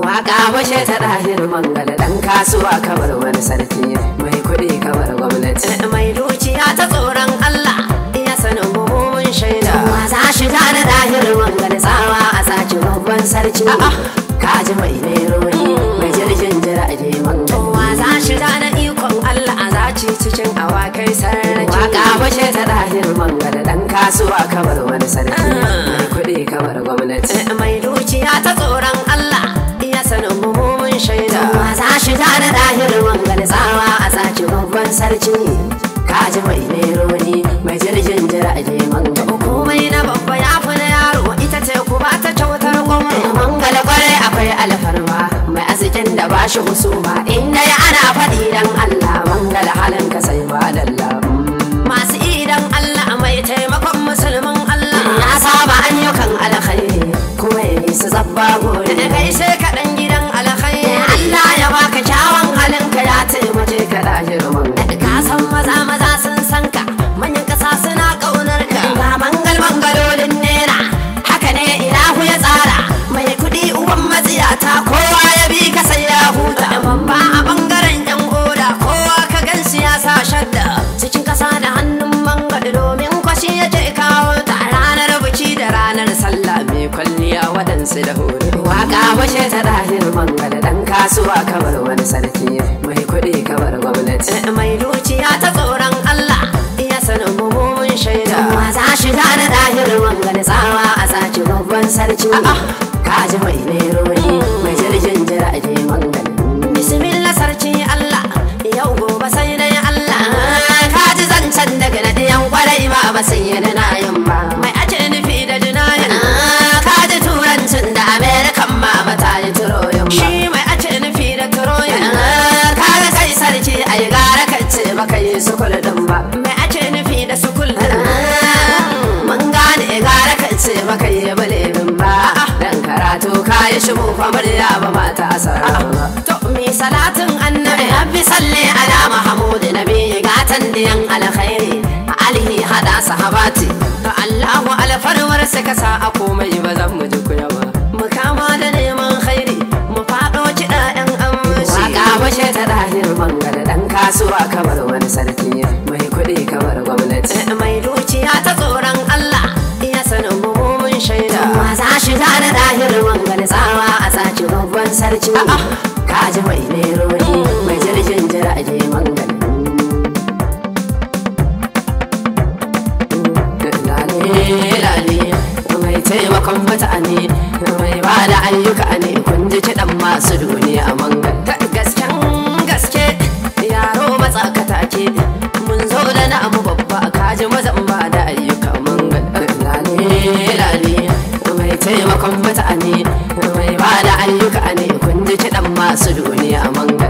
waka bashe ta ɗahir mangala ɗan kasuwa kamar wani sarki mai kuɗi kamar gwamnati mai dukiya ta tsoron Allah iya sanin mun shaida wa za shiga da ɗahir mangala tsawa a saki babban sarki kaji mai neroni mai jirgin jirage mangala wa za shiga da ikon Allah a zaci cikin awakai sarki waka bashe ta ɗahir mangala ɗan kasuwa kamar wani sarki mai kuɗi kamar gwamnati mai dukiya ta tsoron Allah iya sanin mun shaida wa za shiga da ɗahir mangala tsawa a saki babban sarki kaji mai neroni mai jirgin jirage mangala komai na babba ya fi na yaro ita ce ku ba ta kyautar gwamna mangala kwarai akwai alfarma mai arzikin da ba shi husuma inda ya ana faɗi dan Allah mangala halin ka sai ba dalla masu idan Allah mai taimakon musulmin Allah ya saba ayyukan alkhairi kuma ya nisa zabba gore da kai sai kaɗan gidan alkhairi Allah ya baka kyawun halin ka ya taimake ka lahir mangala ka san maza maza sun san ka manyan ƙasa suna ƙaunar ka ga mangal mangalolin nera haka ne ilahu ya tsara mai kuɗi uban matsiyata kowa ya bi ka sai ya huta babba a bangaren yan oda kowa ka gan siyasa shadda cikin ƙasa da hannun mangal domin kwashi yake kawo ta ranar biki da ranar sallah mai kwalliya waɗansu da hore waka bashe ta ɗahir mangal ɗan kasuwa kamar wani sarki mai kuɗi kamar gwamnati mai dukiya ta tsoron Allah iya sanin mun shaida wa za shiga da ɗahir mangal tsawa a sace babban sarki kaji mai neroni mai jirgin jirage mangal bismillah sarki Allah yau gobe sai dai Allah kaji zancen daga na ɗiyan kwarai ba ba sai yana na yin ba mai ake nufi da jinayin kaji turancin da amerikan ma ba ta yi turoyin ba shi mai ake nufi da turoyin kaga kai sarki ai gara kace baka yi sukul din ba mai ake nufi da sukul din mun gane gara kace baka yi balebin ba dan karatu kayi shi mu fa murya ba mata asara ba to mi salatin annabi rabbi salli ala mahmud nabi gatan diyan alkhairi alihi hada sahabati Allahu alfarwar sa kasa a komai ba zan mu ji kuya ba mu kama da neman khairi mu fado kiɗa ɗan amshi waka bashe ta dahir mangala dan kasuwa kamar wani sarki mai kuɗi kamar gwamnati mai dukiya ta tsoron Allah iya sanin mun shaida wa za shiga da dahir mangala tsawa a sace babban sarki kaji mai neroni mai jirgin jirage mangala lale mai taimakon mutane mai ba da ayyuka ne kun ji kiɗan masu duniya mangal gasken gaske yaro matsakata ke mun zo da na abu babba kaji mazan ba da ayyuka mangal lale lale mai taimakon mutane mai ba da ayyuka ne kun ji kiɗan masu duniya mangal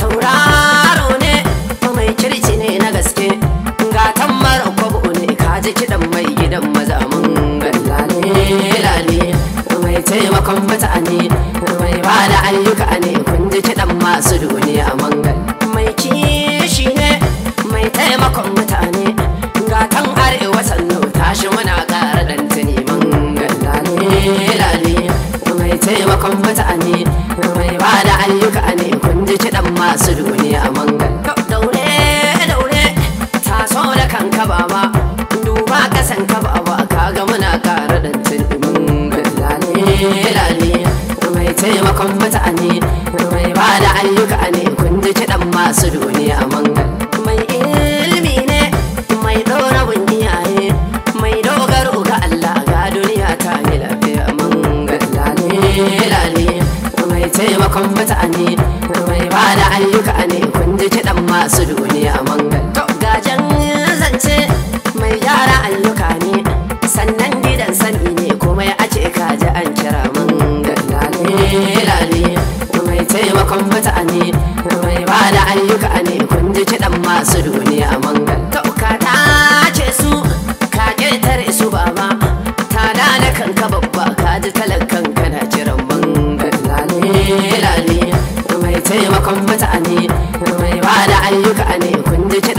tauraro ne mai kirci ne na gaske gatan mara kwabo ne kaji kiɗan mai gidan maza mangal lale lale mai taimakon mutane mai ba da ayyuka ne kun ji kiɗan masu duniya mangal mai kishi ne mai taimakon mutane gatan arewa sannu tashi muna ƙara ɗan tuni mangal lale lale mai taimakon mutane mai ba da ayyuka ne kun ji kiɗan masu duniya mangal daure daure taso da kanka baba duba kasan ka baba kaga muna ƙara ɗan tuni mangal lale lale mai taimakon mutane mai ba da ayyuka ne kun ji kiɗan masu duniya mangal mai ilimi ne mai ɗora iyaye mai dogaro ga Allah ga duniya ta yi lafiya mangal lale lale mai taimakon mutane mai ba da ayyuka ne kun ji kiɗan masu duniya mangal to gajen zance mai gyara ayyuka ne sannan gidan sani ne kuma ya ake kaji an kira mangal lale lale mai taimakon mutane mai ba da ayyuka ne kun ji kiɗan masu duniya mangal to ka tace su ka ƙetare su baba ta da na kanka babba ka ji talakan kana kiran mangal lale lale mai taimakon mutane mai ba da ayyuka ne kun ji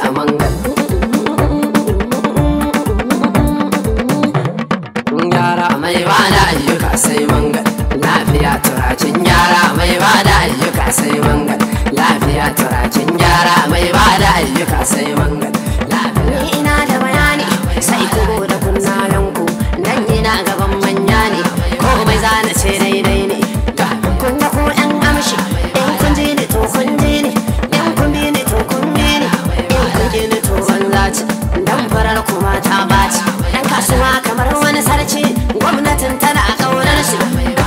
mangal yara mai bada ayyuka sai mangal lafiya turacin yara mai bada ayyuka sai mangal lafiya turacin yara mai bada ayyuka sai mangal lafiya ina da bayani sai ku da kunnayenku dan ina gaban manya ne komai zana ce daidai ne kun ga ko yan amshi in kun ji ni to kun ji ni in kun bi ni to kun bi ni in kun ji ni to banza ci dan farar kuma ta baci dan kasuwa kamar wani sarki gwamnatin tana kaunar shi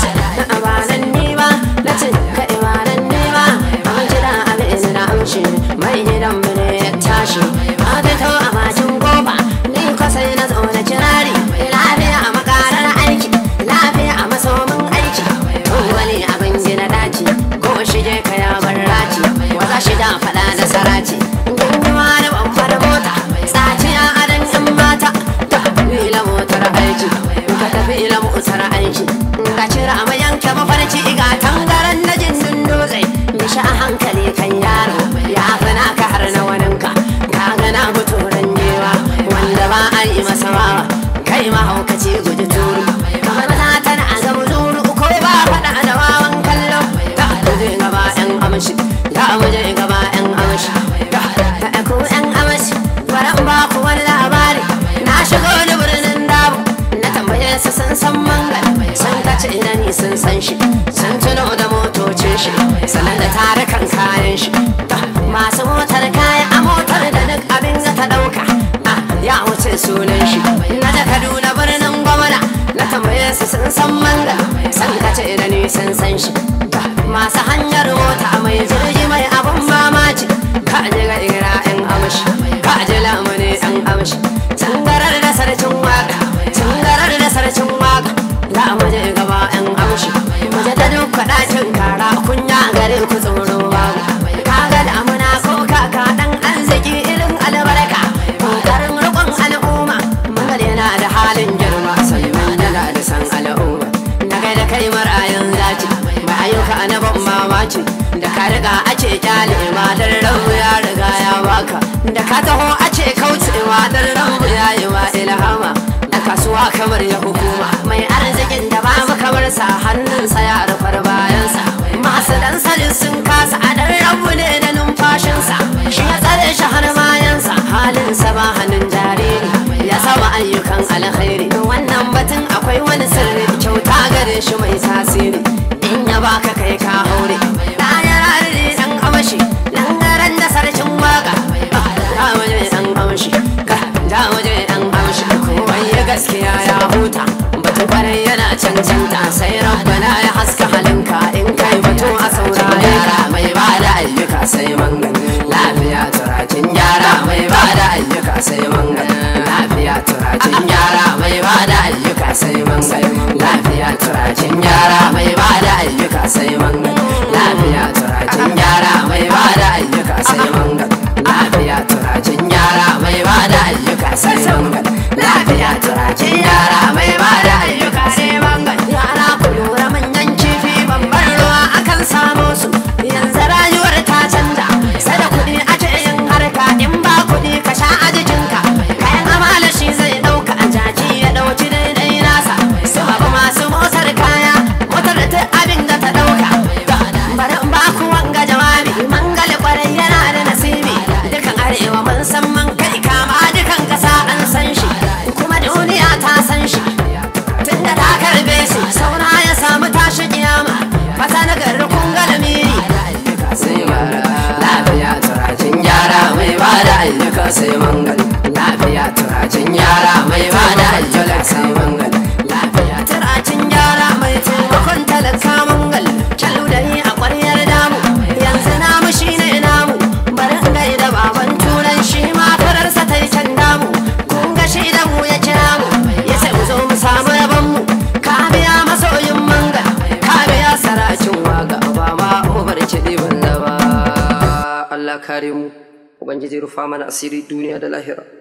ba nan ni ba na ce ka ba nan ni ba an jira abin na amshi mai gidan mu ne ya tashi a fito a bakin goba ni ko sai na zo na kirari lafiya a makarar aiki lafiya a masomin aiki wani abin gina daci ko shige ka ya bar raci waza shi da faɗa da saraci gunguwa da babbar mota tsaciya a dan yan mata ta ila motar aiki ka tafi ila motar aiki ka cira a mayanka mafarki ga tangaran na jinsin dutse bisha a hankali kan yaro ya gana ka har na waninka ka gana buturan jewa wanda ba a yi masa wawa kai mahaukaci guji turu kamar ta tana a gaba zuru ko ba faɗa da wawan kallo ta muje gaba yan amshi ta muje gaba yan amshi ta ku yan amshi bari ba ku wani labari na shigo da birnin dabu na tambaye su sun san mangal sun kace ina ni sun san shi sun tuno da motocin shi sannan da tarukan kayan shi masu motar kaya a motar da duk abin da ta ɗauka ya wuce sunan shi na da kaduna birnin gwamna na tambaye su sun san manga san kace da ni sun san shi masu hanyar mota mai jirgi mai abun mamaci ka ji ga ira yan amshi ka ji lamuni yan amshi tangarar da sarkin waka tangarar da sarkin waka za mu je gaba yan amshi mu je ta duk ɗakin kara kunya gare ku tsoro babu kaga damuna ko kaka dan arziki irin albarka kokarin rikon al'umma mangal yana da halin girma sai mun yana da san al'umma na kai da kai marayan zaci ba ayyuka na ban mamaci da ka riga ake kyale ma dan rabu ya riga ya baka da ka taho ace kaucewa dan rabu ya yi wa ilhama da kasuwa kamar ya hukuma mai arzikin da ba mu kamar sa hannunsa ya rufar bayansa masu dan salin sun kasa a dan rabu ne da numfashinsa shi ya tsare shi har bayansa halinsa ba hannun jariri ya saba ayyukan alkhairi wannan batun akwai wani sirri kyauta gare shi mai tasiri in ya baka kai ka haure ɗaya rarri dan amashi nan garan da sarkin waka da waje dan amshi da waje dan amshi komai ya gaskiya ya huta batu kwarai yana cancanta sai rabbana ya haska halinka in kai batu a saurare ka mai bada ayyuka sai mangan lafiya turakin yara mai bada ayyuka sai mangan lafiya turakin yara mai bada ayyuka sai mangan lafiya turakin yara mai bada ayyuka sai mangan lafiya turakin yara mai bada ayyuka sai mangan lafiya turakin yara mai bada ayyuka sai mangan lafiya turakin yara mai bada ayyuka sai mangan yara ku lura manyan kifi babban ruwa akan samo su yanzu rayuwar ta canja sai da kuɗi ake yin harka in ba kuɗi ka sha a jikinka kayan amala shi zai ɗauka a jaki ya ɗauki daidai nasa su babu masu motar kaya motar da ta abin da ta ɗauka bari in ba ku wanga jawabi mangali kwarai yana da nasibi dukan arewa mun san man kai kama dukan ƙasa an san shi kuma duniya ta san shi tunda ta karbe shi saura ya samu tashi kiyama fata na garin kun ga lamiri lafiya turacin yara mai bada ayyuka sai mangal lafiya turacin yara mai bada ayyuka sai mangal lafiya turacin yara mai taimakon talaka mangal kyalu da ni a ƙwaryar damu yanzu namu shine namu bari in gaida baban turan shi ma fararsa ta yi can damu kun ga shi da mu ya kira mu ya sai mu zo mu samu rabon mu ka biya masoyin mangal ka biya sarakin waga ba ma ubar kiɗi ban ba Allah kare mu ubangiji rufa mana asiri duniya da lahira